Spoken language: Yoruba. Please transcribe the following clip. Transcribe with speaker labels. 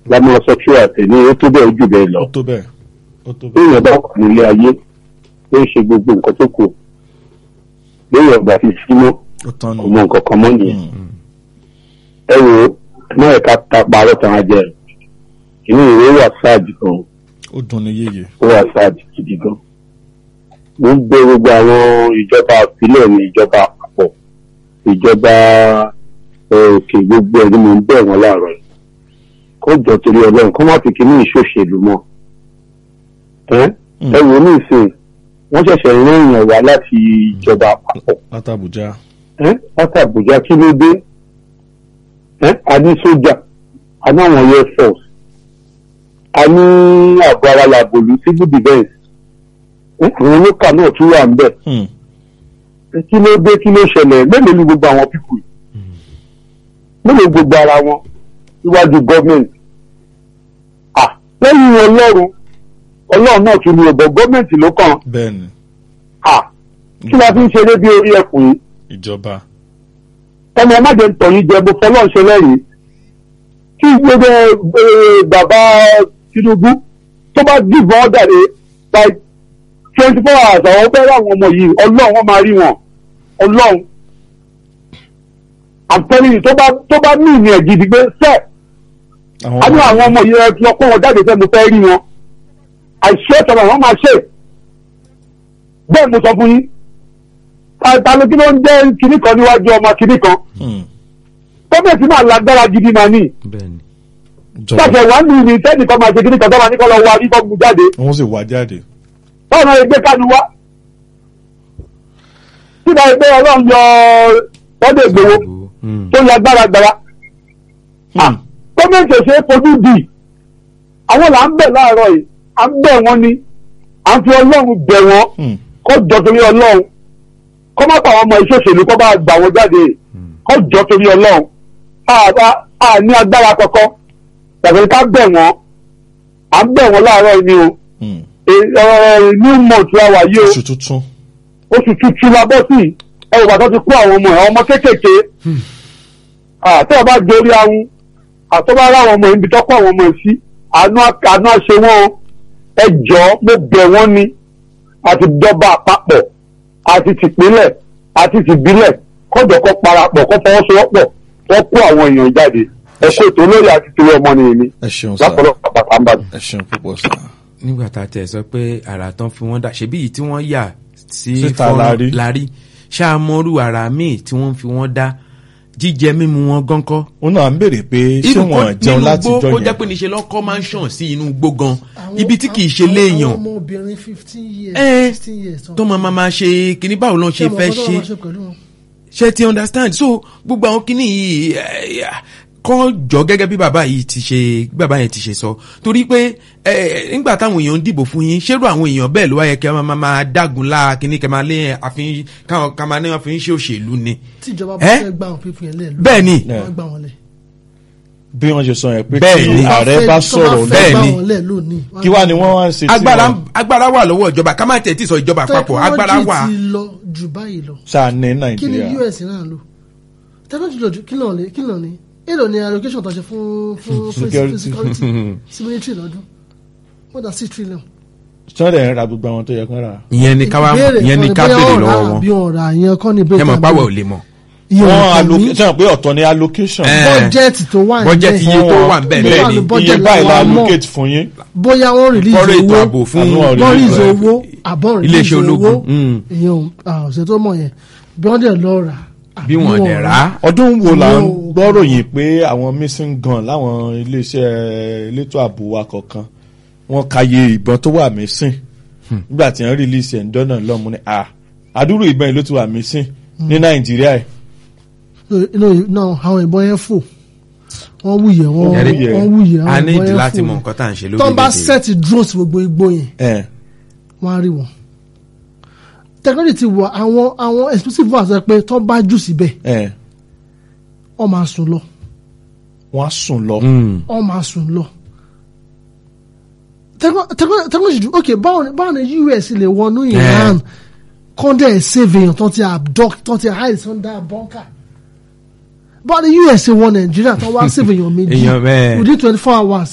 Speaker 1: lámọ́ sọ tí wà tẹ̀ ní ó tó bẹ́ẹ̀ jù bẹ́ẹ̀ lọ
Speaker 2: ó tó bẹ́ẹ̀ ó tó
Speaker 1: bí
Speaker 2: bẹ́ẹ̀.
Speaker 1: èèyàn bá wà nílé ayé ó ń ṣe gbogbo nǹkan tó kù bí èèyàn bá fi símọ́
Speaker 2: ó tán
Speaker 1: kò
Speaker 2: nù.
Speaker 1: mọ nǹkan kan mọ́ nìyẹn
Speaker 2: Mm.
Speaker 1: ẹ wo náà ẹ̀ka ta parọ́ tán á jẹ inú ìwé wà sáàjì gan
Speaker 2: ó dùn ní yéye.
Speaker 1: ó wà sáàjì gidi gan mo ń gbé gbogbo àwọn ìjọba ìpínlẹ̀ ní ìjọba àpapọ̀ ìjọba ẹ, òkè gbogbo ẹ̀ ni mo ń bẹ̀ wọ́n láàárọ̀ yìí kó jọ torí ọlọ́run kó má fi kíní ìṣòṣèlú mọ́ ẹ
Speaker 2: Mm.
Speaker 1: ẹ wò ní ìsìn wọ́n ṣẹ̀ṣẹ̀ rán èèyàn wá láti ìjọba àpapọ̀
Speaker 2: látàbújá.
Speaker 1: ẹ láti àbújá kí ló dé ẹ a ní sójà a ní àwọn air force a ní àgọ́ ara làbòlú civil defence ẹ àwọn olókà náà tún wà ń bẹ̀
Speaker 2: Mm.
Speaker 1: ẹ kí ló dé kí ló ṣẹlẹ̀ mélòó ni gbogbo àwọn pípù yìí mélòó gbogbo ara wọn níwájú gọ́ọ̀mẹ̀ntì à lẹ́yìn ọlọ́run ọlọ́run náà tún ní ọ̀bọ̀ gọ́ọ̀mẹ̀ntì ló kàn
Speaker 2: bẹ́ẹ̀ ni
Speaker 1: à kí la fi ń ṣeré bí orí ẹkùn yìí
Speaker 2: ìjọba.
Speaker 1: ọmọ ọmọdé ń tọ̀ yín jẹ bó fọlọ́ ṣe lẹ́yìn kí gbogbo ẹ, bàbá Tinubu tó bá dìbò ọ́ dàdé by twenty four hours àwọn fẹ́ ráwọn ọmọ yìí ọlọ́run wọn máa rí wọn ọlọ́run àtẹ́lẹ́yìn tó bá tó bá ní ìní ẹ̀ gidi pé sẹ́ẹ̀ a ní àwọn ọmọ yìí ẹ fi ọkọ wọn jáde fẹ́ mo fẹ́ rí wọn àìṣe ìtọ́ba wọn máa ṣe bẹ́ẹ̀ mo sọ fún yín ta- ta ló kí ló ń jẹ́ kinní kan níwájú ọmọ kinní kan
Speaker 2: Mm.
Speaker 1: gọ́ọ̀mẹ̀ntì máa lágbára gidi máa ní
Speaker 3: bẹ́ẹ̀ni
Speaker 2: ìjọba
Speaker 1: ṣàṣẹ wà nù ní sẹ́nìkan máa ṣe kinní kan tó máa ní kọ́ lọ wá rí kọ́ mu jáde
Speaker 2: wọ́n sì wá jáde.
Speaker 1: báwo náà ẹgbẹ́ kánú wá síta ẹgbẹ́ ọlọ́run yọ ọdẹ ìgbòho
Speaker 3: Mm.
Speaker 1: tó yọ agbára gbára
Speaker 2: Mm.
Speaker 1: gọ́ọ̀mẹ̀ntì ò ṣe é fojú di àwọn là ń bẹ̀ láàárọ̀ yìí à ń bẹ̀ wọ́n ni à ń fi ọlọ́run bẹ̀ wọ́n
Speaker 2: Mm.
Speaker 1: kó jọ torí ọlọ́run kó má pa àwọn ọmọ ìṣòṣèlú kó bá gbà wọ́n jáde kó jọ torí ọlọ́run a- a- a ní agbára kọ̀ọ̀kan tàbí ká bẹ̀ wọ́n à ń bẹ̀ wọ́n láàárọ̀ yìí ni o
Speaker 2: Mm.
Speaker 1: E- ẹ- new month la wà yìí o
Speaker 2: oṣù tuntun.
Speaker 1: oṣù tuntun la bọ́ sí ẹ wò bàtọ́ ti kó àwọn ọmọ ẹ̀ àwọn ọmọ kéékèèké àti ọba jórí ahun àtọ́bá ráwọn ọmọ ibi tọ́kọ̀ àwọn ọmọ ẹ̀ sí àánú á- àánú àṣẹ wọn o. ẹ jọ mo bẹ̀ wọ́n ni àti ìjọba àpapọ̀ àti tìpínlẹ̀ àti tìbílẹ̀ kọ́jọ kọ́ parapọ̀ kọ́ fọwọ́sowọ́pọ̀ wọ́n kó àwọn èèyàn jáde ẹ kó ètò olórí àti torí ọmọ nìyẹn ni
Speaker 2: ẹ ṣeun sá
Speaker 1: lápọ̀lọpọ̀ pàpà ń bàdàn.
Speaker 2: ẹ ṣeun púpọ̀ sá.
Speaker 3: nígbà tá a tẹ̀ sọ pé àrà tán fi wọ́n dà ṣebí yìí tí wọ́n yà sí
Speaker 2: Síta
Speaker 3: fọ́nrán
Speaker 2: la rí.
Speaker 3: lárí ṣáàmọ́rú àrà míì tí wọ́n fi wọ́n dá jíjẹ mímu wọn gánkọ́.
Speaker 2: ó náà ń béèrè pé ṣé
Speaker 3: Inú
Speaker 2: wọn
Speaker 3: kó-
Speaker 2: jẹun
Speaker 3: nínú
Speaker 2: láti
Speaker 3: igbó
Speaker 2: jọ
Speaker 3: kó jẹ́
Speaker 2: yẹn.
Speaker 3: pé níṣe lọ́kọ́ máa ń ṣàn sí inú igbó gan
Speaker 4: Àwọn-
Speaker 3: ibi tí kì í ṣe
Speaker 4: àwọn-
Speaker 3: léèyàn
Speaker 4: àwọn ọmọbìnrin fifteen years
Speaker 3: Eh,
Speaker 4: sixteen years tán.
Speaker 3: tó máa máa máa ṣe kíní báwo ló ń ṣe
Speaker 4: Ṣé
Speaker 3: fẹ́
Speaker 4: ọmọ kan tó
Speaker 3: ṣe
Speaker 4: máa ṣe pẹ̀lú wọn?
Speaker 3: ṣe ti understand so gbogbo àwọn kíní yìí eh, kọ́ jọ gẹ́gẹ́ bí bàbá yìí ti ṣe bí bàbá yẹn ti ṣe sọ torí pé eh, nígbà táwọn èèyàn ń dìbò fún yín ṣérò àwọn èèyàn bẹ́ẹ̀ ló wáyé kẹ́ máa máa máa dágun lá kíní kẹ́ máa lé àfin káwọn ká máa ní wọn fi ń ṣe òṣèlú ni
Speaker 4: tíjọba bá
Speaker 3: Eh?
Speaker 4: fẹ́ gbà wọn pípín yẹn lẹ́ẹ̀
Speaker 3: bẹ́ẹ̀ ni
Speaker 4: wọ́n gbà wọn lẹ̀.
Speaker 2: bí wọ́n ṣe sọ yẹn pé
Speaker 3: Bẹ́ẹ̀
Speaker 2: tí
Speaker 3: ni.
Speaker 2: ààrẹ bá sọ̀rọ̀
Speaker 3: Bẹ́ẹ̀
Speaker 2: lẹ́yìn
Speaker 3: ni.
Speaker 4: gbà wọn lẹ̀ lónìí.
Speaker 2: kí wá ni wọ́n wá ń ṣe tí
Speaker 3: agbára
Speaker 2: wọ́n
Speaker 3: agbára wà lọ́wọ́ ìjọba ká má tẹ̀ tí sọ ìjọba àpapọ̀ agbára wà
Speaker 4: technology ti lọ jù báyìí lọ
Speaker 2: ṣáà ní
Speaker 4: kí ni
Speaker 2: nàìjíríà.
Speaker 4: us náà lò technology lọ jù kí lọ ní kí lọ ní èlò ní allocation tó ṣe fún fún fún
Speaker 2: Security.
Speaker 4: security sí military lọ́dún more than six trillion.
Speaker 2: sọ́dẹ̀ ń ra gbogbo àwọn tó yẹ kán rà.
Speaker 3: ìyẹn ni ká wá
Speaker 4: Ìbéèrè
Speaker 3: ìyẹn ni
Speaker 4: kan
Speaker 3: ká
Speaker 4: bóyá
Speaker 3: béèrè
Speaker 4: ọ̀rá
Speaker 3: lọ́wọ́ wọn
Speaker 4: àbí ọ̀rá ìyẹn kọ́ ni
Speaker 3: ẹ
Speaker 4: bẹ́ẹ̀
Speaker 3: mọ̀ páwọ̀ ò lè mọ̀
Speaker 4: ìyẹn
Speaker 2: wọ́n
Speaker 4: ò kàn mí
Speaker 2: allocate pé ọ̀tọ̀ ni allocation.
Speaker 3: Eh.
Speaker 4: bọ́jẹ́tì tó wà
Speaker 3: Bọ́jẹ́tì
Speaker 4: nílẹ̀
Speaker 3: iye tó wà ń bẹ̀
Speaker 4: Bóyá
Speaker 3: bẹ́ẹ̀ ni
Speaker 4: ní
Speaker 2: iye
Speaker 4: budget
Speaker 2: báyìí la
Speaker 4: làwọn mọ̀.
Speaker 2: allocate fún yín.
Speaker 4: bóyá wọ́n release
Speaker 3: fọ́rọ̀ ètò ààbò
Speaker 4: owó
Speaker 3: fún
Speaker 2: Àánú ọ̀rẹ́
Speaker 4: wọ́n
Speaker 2: release
Speaker 4: release
Speaker 2: ẹ̀.
Speaker 4: owó àbọ̀ release
Speaker 3: iléeṣẹ́
Speaker 4: owó
Speaker 3: ológun mm.
Speaker 4: ìyẹn ò ọ̀sẹ̀ tó mọ̀ yẹn bí wọ́n dẹ̀ lọ rà
Speaker 3: bí wọ́n dẹ̀ rà á
Speaker 2: ọdún wo la ń
Speaker 4: No.
Speaker 2: gbọ́ròyìn pé àwọn missing gun láwọn iléeṣẹ́ elétò ààbò wa kọ̀ọ̀kan wọ́n kàyé ìbọn tó wà missing nígbà tí wọ́n release ẹ̀ ń dọ́nà lọ́mú ni à àdúrò ìbọn yìí ló ti wà missing ní nàìjíríà yìí.
Speaker 4: inú náà àwọn ìbọn yẹn fò wọ́n wúyẹ̀ wọ́n
Speaker 2: Ẹ̀rí.
Speaker 4: wọ́n wúyẹ̀
Speaker 3: a
Speaker 4: àwọn
Speaker 3: ní
Speaker 4: ìbọn
Speaker 3: ìdí
Speaker 4: yẹn
Speaker 3: láti
Speaker 4: fò
Speaker 3: mọ nǹkan tá à ń ṣe
Speaker 4: tó ń bá
Speaker 3: lórílẹ̀-èdè
Speaker 4: sẹ́ẹ̀tì drones gbogbo igbó yẹn
Speaker 2: ẹ̀
Speaker 4: wọ́n á rí wọn technology ti wọ àwọn àwọn explosive ones ẹ pé tó ń bá jù síbẹ̀
Speaker 2: ẹ̀
Speaker 4: wọ́n máa sùn lọ
Speaker 2: wọ́n á sùn lọ.
Speaker 3: Mm.
Speaker 4: wọ́n máa sùn lọ. Techno- techno- technology ju ok báwo ni báwo ni US lè wọnú Iran kọ́ndẹ̀ save èèyàn tó ti abduct tó ti hide under bunker báwo ni US ṣe wọ Nàìjíríà tó wá save èèyàn méjì
Speaker 3: Èèyàn bẹ́ẹ̀.
Speaker 4: within twenty four hours